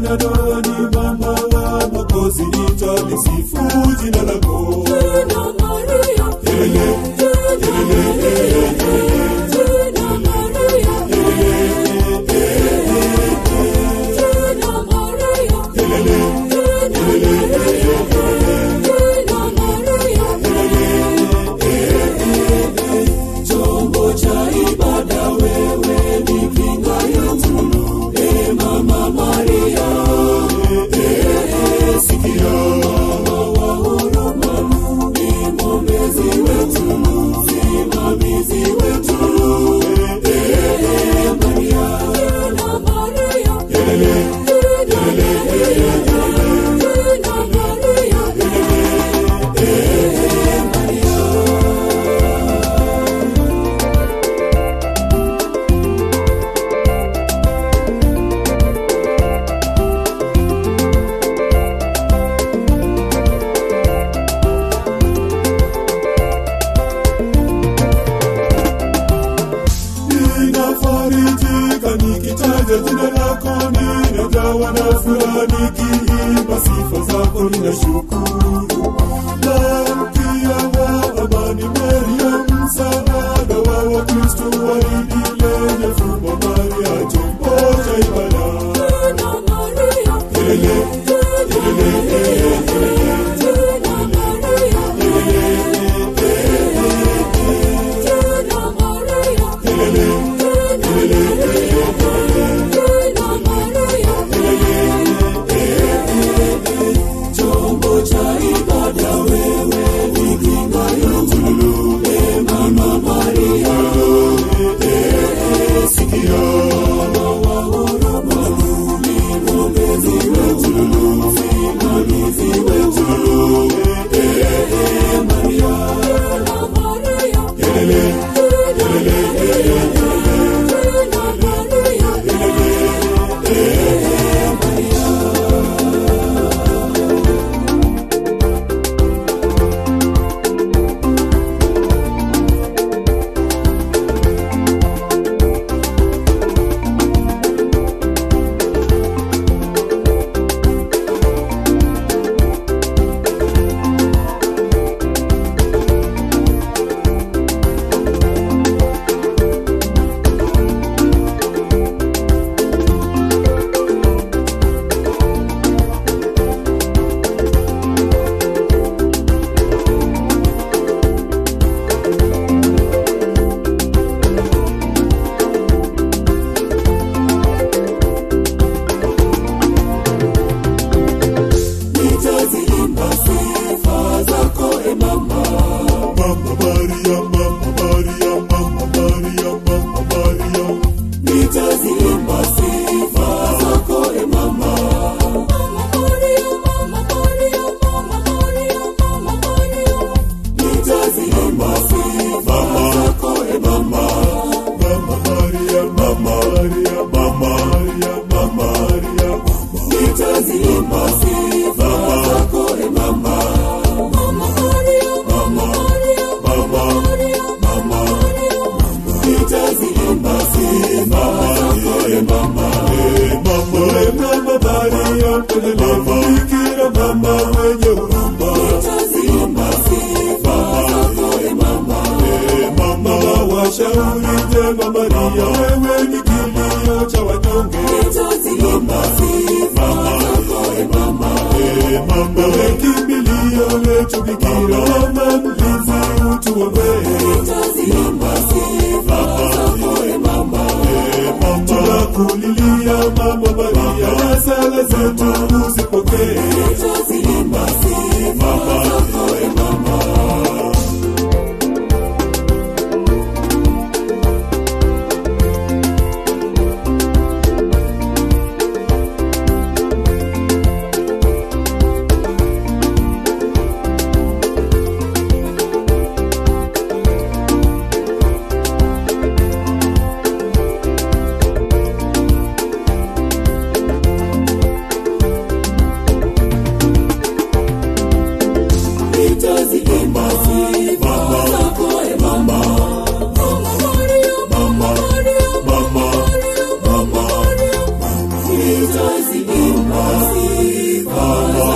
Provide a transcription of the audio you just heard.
ya ndoa ni mama wa Mwokozi, nitalisifu jina lako. Jina Maria, Yelele, Jina Maria, Jina Maria, Jina Maria, yelele, Jina Maria, chombo cha ibada wewe ni kinga yetu, e Mama Maria, e sikia wa huruma, ni mwombezi wetu, simamizi wetu, e Maria, Jina Maria, yelele, Jina Maria, Jina Maria, ninafarijika nikitaja jina lako, ninajawa na furaha nikiimba sifa zako, ninashukuru. Malkia wa amani, Maria, msaada wa Wakristo, waridi lenye fumbo, Maria, chombo cha ibada. Jina Maria, Yelele, Jina Maria, Jina Maria, yelele, Jina Maria, chombo cha ibada wewe ni kinga yetu, e Mama Maria, e sikia wa huruma, ni mwombezi wetu, simamizi wetu, e Maria, Jina Maria, yelele, Jina Maria, nitaziimba sifa zako e Mama. Mama Maria, Mama Maria, Mama Maria, Mama Maria. Nitaziimba sifa zako e Mama. Mama Maria, Mama Maria, Mama Maria, Mama Maria. Nitaziimba sifa zako e Mama. Mama Maria, Mama Maria, Mama Maria, Mama Maria, Mama. Nitaziimba sifa zako e Mama. Mama Maria, Mama Maria, Mama Maria, Mama Maria. Nitaziimba sifa zako e Mama. Mama, e Mama Maria, mpendelevu, Bikira mama mwenye huruma. Nitaziimba sifa zako e Mama. E Mama wa washauri jema Maria, wewe ni kilio cha wanyonge. Nitaziimba sifa zako e Mama. E Mama, we kimbilio letu Bikira, mama mlinzi, utuombee. Nitaziimba sifa zako e Mama. E Mama, tunakulilia Mama Maria, na sala zetu uzipokee. Nitaziimba sifa zako e Mama. nitaziimba sifa